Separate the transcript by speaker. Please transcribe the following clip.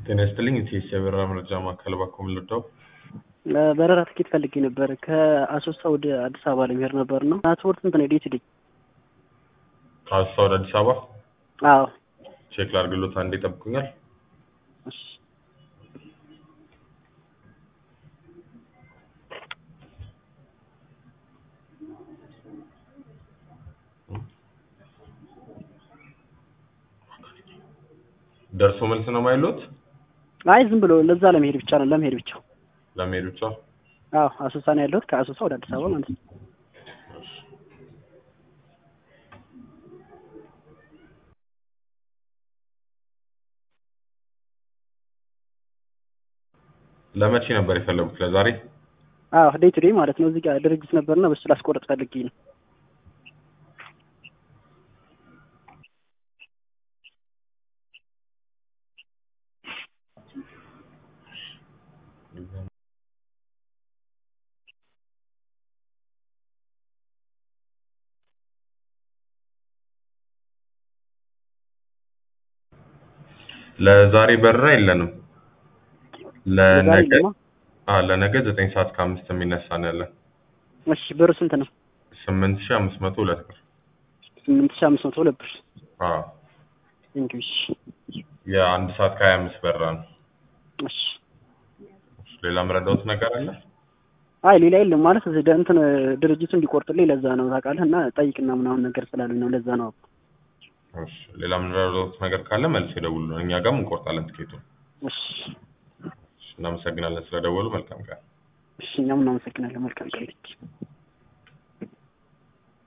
Speaker 1: ጤና ይስጥልኝ የኢቲኤስ የበረራ መረጃ ማዕከል እባክዎ ምን ልርዳው?
Speaker 2: በረራ ትኬት ፈልጌ ነበር ከአሶሳ ወደ አዲስ አበባ ለመሄድ ነበር ነው ትራንስፖርት ስንት ነው ዴት ዴት
Speaker 1: ከአሶሳ ወደ አዲስ አበባ
Speaker 2: አዎ
Speaker 1: ቼክ ላድርግሎት አንዴ ይጠብቁኛል
Speaker 2: እሺ
Speaker 1: ደርሶ መልስ ነው ማይሎት
Speaker 2: አይ ዝም ብሎ ለዛ ለመሄድ ብቻ ነው ለመሄድ ብቻ
Speaker 1: ለመሄድ ብቻ
Speaker 2: አዎ አሶሳ ነው ያለሁት ከአሶሳ ወደ አዲስ አበባ ማለት ነው
Speaker 1: ለመቼ ነበር የፈለጉት ለዛሬ
Speaker 2: አዎ ዴይ ቱ ዴይ ማለት ነው እዚህ ጋር ድርጅት ነበርና በሱ ላስቆረጥ ፈልጌ ነው
Speaker 1: ለዛሬ በረራ የለንም
Speaker 2: ለዛሬ
Speaker 1: ለነገ
Speaker 2: የለማ?
Speaker 1: አዎ ለነገ ዘጠኝ ሰዓት ከአምስት የሚነሳ ነው ያለን
Speaker 2: እሺ ብሩ ስንት ነው
Speaker 1: ስምንት ሺህ አምስት መቶ ሁለት ብር
Speaker 2: ስምንት ሺህ አምስት መቶ ሁለት ብር
Speaker 1: አዎ
Speaker 2: ቴንኪው እሺ
Speaker 1: የአንድ ሰዓት ከሀያ አምስት በረራ ነው
Speaker 2: እሺ
Speaker 1: ሌላ የምረዳዎት ነገር አለ
Speaker 2: አይ ሌላ የለም ማለት እዚህ ደ- እንትን ድርጅቱ እንዲቆርጥልኝ ለዛ ነው ታውቃለህ እና ጠይቅና ምናምን ነገር ስላሉኝ ነው ለዛ ነው
Speaker 1: እሺ ሌላ የምንረዳዎት ነገር ካለ መልስ ይደውሉልን እኛ ጋርም እንቆርጣለን ትኬቱን
Speaker 2: እሺ
Speaker 1: እሺ እናመሰግናለን ስለደወሉ መልካም ቀን
Speaker 2: እሺ እኛም እናመሰግናለን መልካም ቀን